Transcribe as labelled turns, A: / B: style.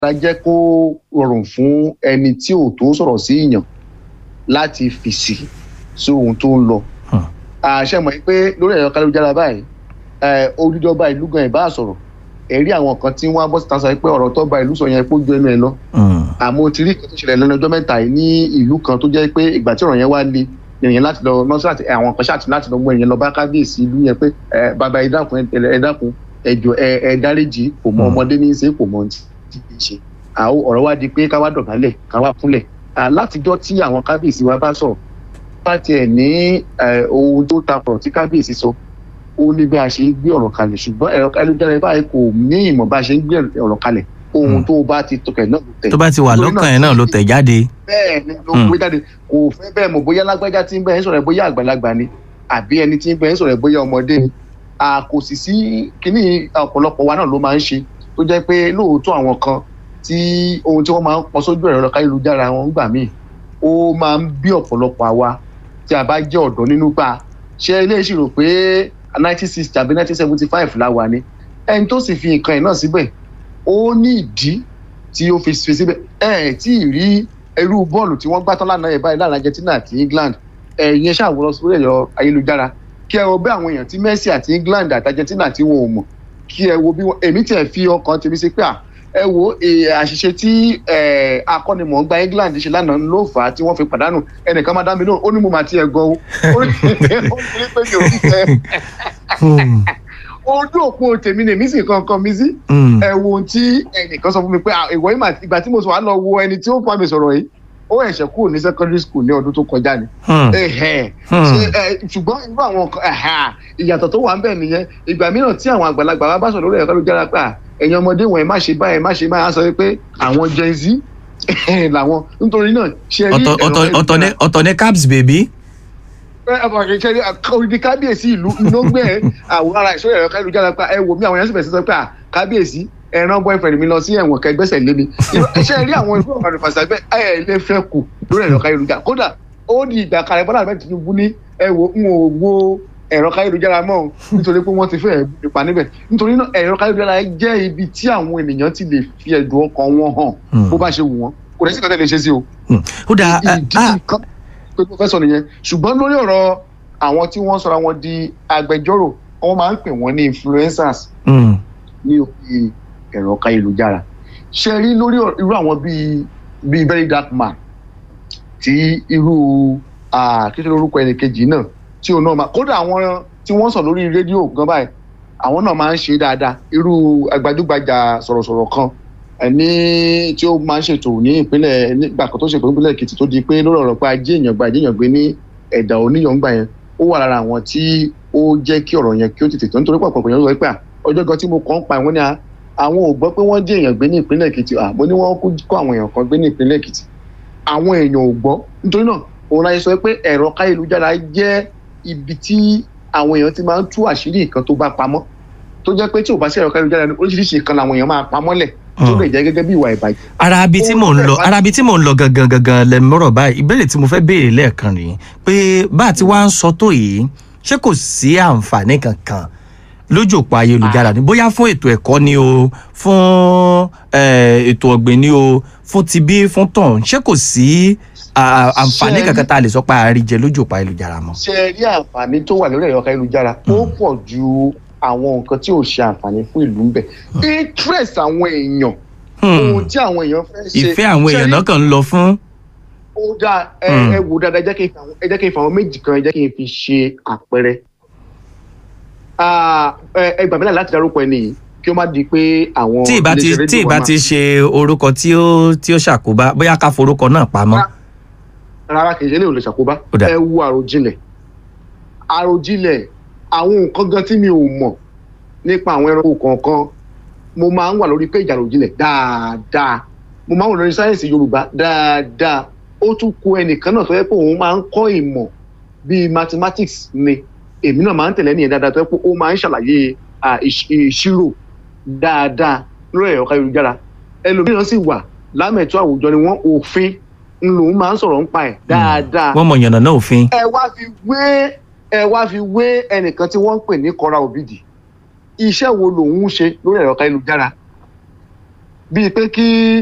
A: jẹ́ kó rọrùn fún ẹni tí ò tó sọ̀rọ̀ sí èèyàn láti fèsì sí ohun tó ń lọ. àṣẹ mọ̀ pé lórí ẹ̀rọ kálujára báyìí olùjọba ìlú gan ìbá sọ̀rọ̀ ẹ̀rí àwọn kan tí wọ́n á bọ́ síta sọ pé ọ̀rọ̀ tó ba ìlú sọ yẹn kó ju ẹnu ẹ lọ. àmọ́ ti rí ìkan tó ṣẹlẹ̀ lẹ́nu ọjọ́ mẹ́ta yìí ní ìlú kan tó jẹ́ pé ìgbà tí ọ̀rọ̀ yẹn wá le ènìyàn láti lọ nọ́ọ̀sì àwọn kan ṣáàtì láti lọ mú ènìyàn lọ bá kábíyèsí ìlú yẹn pé bàbá ẹ dákun ẹ dákun ẹjọ ẹ dáríjì kò mọ ọmọdé ní í ṣe kò mọ ohun tí kì í ṣe àwọn ọ̀rọ̀ wa di pé ká wá dọ̀bálẹ̀ ká wá kúnlẹ̀ látijọ́ tí àwọn kábíyèsí wa bá sọ̀rọ̀ bá tiẹ̀ ní ohun tó takọ̀rọ̀ tí kábíyèsí sọ ó ní bí a ṣe ń gbé ọ̀rọ̀ kalẹ̀ ṣùgbọ́n ẹ̀rọ ayélujára báyìí kò ní ìmọ̀ bá a ṣe ń gbé ọ̀rọ̀ kalẹ̀ ohun tó bá ti tọkẹ̀ náà ló tẹ̀.
B: tó bá ti wà lọ́kàn ẹ̀ náà ló tẹ̀ jáde.
A: bẹ́ẹ̀ ni ló gbé jáde kò fẹ́ bẹ́ẹ̀ mọ̀ bóyá lágbájá tí ń bẹ́ẹ̀ sọ̀rọ̀ bóyá àgbàlagbà ni àbí ẹni tí ń bẹ́ẹ̀ sọ̀rọ̀ bóyá ọmọdé ni kò sì sí kíní ọ̀pọ̀lọpọ̀ wa náà ló máa ń ṣe tó jẹ́ pé lóòótọ́ àwọn kan tí ohun tí wọ́n máa ń pọ̀ sójú ẹ̀rọ káyélujára wọn gbà míì ó máa ń bí ọ̀pọ̀lọpọ̀ àwa tí a bá jẹ́ ọ̀dọ́ nínú gbà ṣé eléyìí rò pé nineteen sixty àbí nineteen seventy five la wà ní ẹni tó sì fi nǹkan ẹ̀ náà síbẹ̀ ó ní ìdí tí ó fi fi síbẹ̀ ẹ̀ tí ì rí irú bọ́ọ̀lù tí wọ́n gbá tán lánàá ẹ̀ báyìí láàrin Argentina àti England ẹ̀yin ṣàwòrán sórí ẹ̀rọ ayélujára kí ẹ wo bí àwọn èèyàn tí Messi àti England àti Argentina tí wọn ò mọ̀ kí ẹ wo bí wọn èmi tiẹ̀ fi ọkàn tèmi sí pé à ẹ wo àṣìṣe tí akọ́nimọ̀ọ́gbá England ṣe lánàá ló fà á tí wọ́n fi pàdánù ẹnìkan máa dá mi lóhùn ó ní mo máa tiẹ̀ gan o ó ní pé mi ò ní fẹ́ ojú òpó tèmi ni èmi sì kankan mi sí ẹ wo ohun tí ẹnìkan sọ fún mi pé ìwọ ìgbà tí mo sọ wá lọ wo ẹni tí ó fà mí sọ̀rọ̀ yìí ó ẹ̀ṣẹ̀ kúrò ní secondary school ní ọdún tó kọjá ni. ṣùgbọ́n irú àwọn ìyàtọ̀ tó wà ń bẹ̀ nìyẹn ìgbà mìíràn tí àwọn àgbàlagbà wa bá sọ̀rọ̀ lórí ẹ̀ka ló jára pé ẹ̀yin ọmọdé wọn ẹ má ṣe báyìí má ṣe máa sọ pé àwọn Gen Z làwọn nítorí náà ṣe rí
B: ẹ̀rọ ọ̀tọ̀ ní cabs baby
A: orí kábíyèsí ìlú ló gbé àwọn ará ìṣòro ẹ̀rọ káyélujára pé ẹ wò mí àwọn yẹn sì bẹ̀rẹ̀ sí sọ pé kábíyèsí ẹran boyfriend mi lọ sí ẹ̀wọ̀n kẹgbẹ́sẹ̀ lé mi iṣẹ́ rí àwọn ìlú ọ̀rọ̀ ìfàṣà bẹ́ẹ̀ ẹ̀ lè fẹ́ kù lórí ẹ̀rọ káyélujára kódà ó di ìgbà kalẹ̀ bọ́lá àbẹ́ Tinubu ní ẹ wo n ò wo ẹ̀rọ káyélujára mọ́ nítorí pé wọ́n ti fẹ́ ipa níbẹ̀ nítorí náà ẹ̀rọ káyélujára jẹ́ ibi tí àwọn ènìyàn ti lè fi ẹ̀dùn ọkàn wọn hàn bó bá ṣe wù wọ́n kò dẹ́ sí kan tẹ́ lè ṣe sí o.
B: ó dáa
A: ìdí nǹkan pé mo fẹ́ sọ nìyẹn ṣùgbọ́n lórí ọ̀rọ̀ àwọn tí wọ́n sọra wọn di agbẹjọ́rò wọ́n máa ń pè wọ́n ní influencers ní orí ẹ̀rọ káyélujára ṣe rí lórí irú àwọn bíi bíi very dark man tí irú kíkẹ́ lórúkọ ẹnì kejì náà tí òun náà máa kódà àwọn tí wọ́n sọ lórí rédíò gan báyìí àwọn náà máa ń ṣe dáadáa irú gbajúgbajà sọ̀rọ̀sọ̀rọ̀ kan ní tí ó máa ń ṣètò ní ìpínlẹ̀ nígbà kan tó ṣètò nípínlẹ̀ Èkìtì tó di pé lórí ọ̀rọ̀ pé ajé èèyàn gba ajé èèyàn gbé ní ẹ̀dà oníyàngbà yẹn ó wà lára àwọn tí ó jẹ́ kí ọ̀rọ̀ yẹn kí ó tètè tó nítorí pàpọ̀ èèyàn sọ pé ọjọ́ kan tí mo kàn ń pa ìwọ́n ní àwọn ò gbọ́ pé wọ́n jí èèyàn gbé ní ìpínlẹ̀ Èkìtì àmọ́ ní wọ́n kó àwọn èèyàn kan gbé ní ìpínlẹ̀ Èkìtì àwọn èèyàn ò gbọ́ nítorí náà òun láyé sọ pé ẹ̀rọ káyélujára jẹ́ ibi tí àwọn èèyàn ti máa ń tú àṣírí nǹkan tó bá pamọ́ tó jẹ́ pé tí ò bá sí ẹ̀rọ káyélujára ní oríṣiríṣi nǹkan làwọn èèyàn máa pamọ́ lẹ̀ tó lè jẹ́ gẹ́gẹ́ bí ìwà ìbàjẹ́.
B: ara abi tí mò ń lọ ara abi tí mò ń lọ gangan gangan lẹ́mọ̀rọ̀ báyìí ìbéèrè tí mo fẹ́ béèrè lẹ́ẹ̀kan rèé pé bá a ti wá ń sọ tó yìí ṣé kò sí àǹfààní kankan lójú òpó ayélujára ni bóyá fún ètò ẹ̀kọ́ ni o fún ètò ọ̀gbìn ni o fún tibí fún tọ̀hún ṣé kò sí àǹfààní kankan tá a lè sọ pé a rí jẹ lójú òpó ayélujára mọ́.
A: ṣe rí àǹfààní tó wà lórí ẹ̀rọ ayélujára ó pọ̀ ju àwọn nǹkan tí ò ṣe àǹfààní fún ìlú ń bẹ interest àwọn èèyàn ohun tí àwọn èèyàn fẹ́ ṣe
B: ìfẹ́ àwọn èèyàn náà kàn ń lọ fún.
A: ó dáa ẹ wò dáadáa ẹ jẹ́ kí n fa àwọn méjì kan ẹ jẹ́ kí n fi ṣe àpẹẹrẹ ẹ gbà mí láì láti dárúkọ ẹni yìí kí ó má di pé àwọn.
B: tí ìbá ti tí ìbá ti ṣe orúkọ tí ó tí ó ṣàkóbá bóyá ká forúkọ náà pamọ́.
A: rárá kì í ṣe eléyìí ò lè ṣàkóbá ẹ wo àròjinlẹ̀ àròjinlẹ̀ àwọn nǹkan gan tí mi ò mọ̀ nípa àwọn ẹranko kọ̀ọ̀kan mo máa ń wà lórí péjì àròjinlẹ̀ dáadáa mo máa ń wà lórí sáyẹ̀nsì yorùbá dáadáa ó tún kù ẹnìkan náà tó yẹ pé òun máa ń kọ́ ìmọ̀ bíi mathematics ni èmi náà máa ń tẹ̀lé nìyẹn dáadáa tó yẹ pé ó máa ń ṣàlàyé ìṣirò dáadáa lórí ẹ̀rọ káyélujára ẹlòmíràn sì wà lámẹ̀tọ́ àwùjọ ni wọ́n òfin ńlòún máa ń sọ̀rọ̀ ń pa ẹ̀ dáadáa.
B: wọ́n mọ̀ yànnà náà òfin.
A: ẹ wá fi wé ẹ wá fi wé ẹnìkan tí wọ́n ń pè ní Kọ́ra Òbídì iṣẹ́ wo lòun ń ṣe lórí ẹ̀rọ káyélujára bíi pé kí